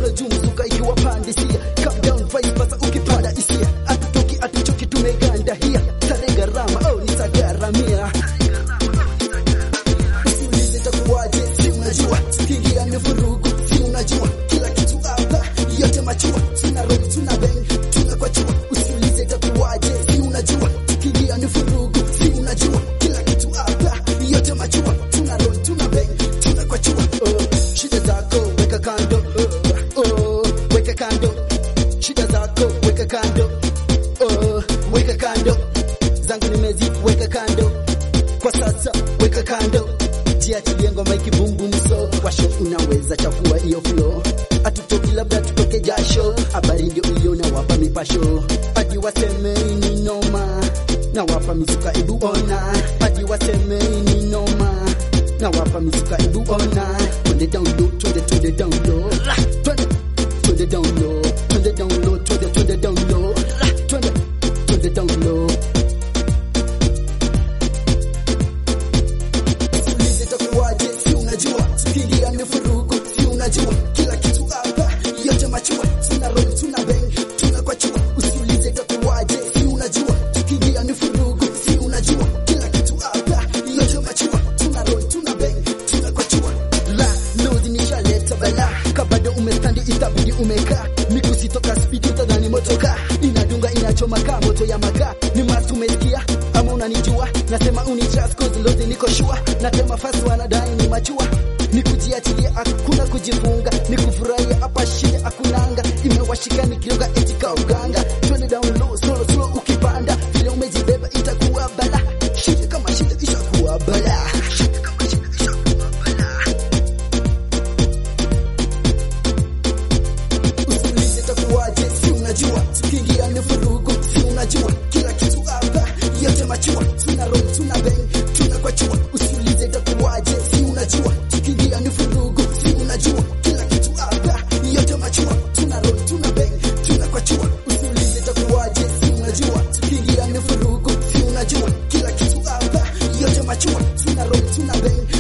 kule juu mzuka ikiwa pandisia calm down vibe sasa ukipanda isia atutoki atuchoki tumeganda hia sare gharama oh nitagaramia usiulize itakuwaje si unajua kiingia ni vurugu si unajua kila kitu hapa yote machua tuna roll tuna bang tuna kwa chua usiulize itakuwaje si unajua kiingia ni vurugu si unajua kila kitu hapa yote machua tuna roll tuna bang tuna kwa chua oh, shida zako weka kando oh, oh, weka kando shida zako weka kando oh, weka kando zangu nimeziweka kando kwa sasa weka kando jiachilie ngoma ikibumbumso washo unaweza chafua hiyo flow atutoki labda tutoke jasho habari ndio hiyo na wapa mipasho hadi waseme ni noma na wapa mizuka ibu ona hadi waseme ni noma na wapa mizuka ibu ona twende down low twende twende down low twende twende down low twende down low twende twende down low twende twende down low Usiulize itakuwaje, si unajua kiingia ni vurugu, si unajua kila kitu hapa yote machua, tuna roll tuna bang tuna kwa chua. Usiulize itakuwaje, si unajua kiingia ni vurugu, si unajua kila kitu hapa yote machua, tuna roll tuna bang tuna kwa chua. La lodi nishaleta bala, kabado umestandi itabidi umekaa, migusi toka speed utadhani motoka, inadunga inachoma kaa moto ya makaa, ni must umesikia ama unanijua, nasema unitrust cause lodi niko sure, natema fast wanadai ni machua ni kujiachilia, hakuna kujifunga, ni kufurahia hapa, shida hakunanga, imewashika nikioga eti ka uganga, twende down low, slow slow, ukipanda vile umejibeba itakuwa bala, shida kama shida ishakuwa bala, shida kama shida ishakuwa bala. Usiulize itakuwaje, si unajua tukiingia ni vurugu, si unajua kila kitu hapa yote machua, tuna roll tuna bang tuna kwa chua. Usiulize itakuwaje, si unajua tukiingia ni vurugu, si unajua kila kitu hapa yote machua, tuna roll tuna bang tuna kwa chua. Usiulize itakuwaje, si unajua tukiingia ni vurugu, si unajua kila kitu hapa yote machua, tuna roll tuna bang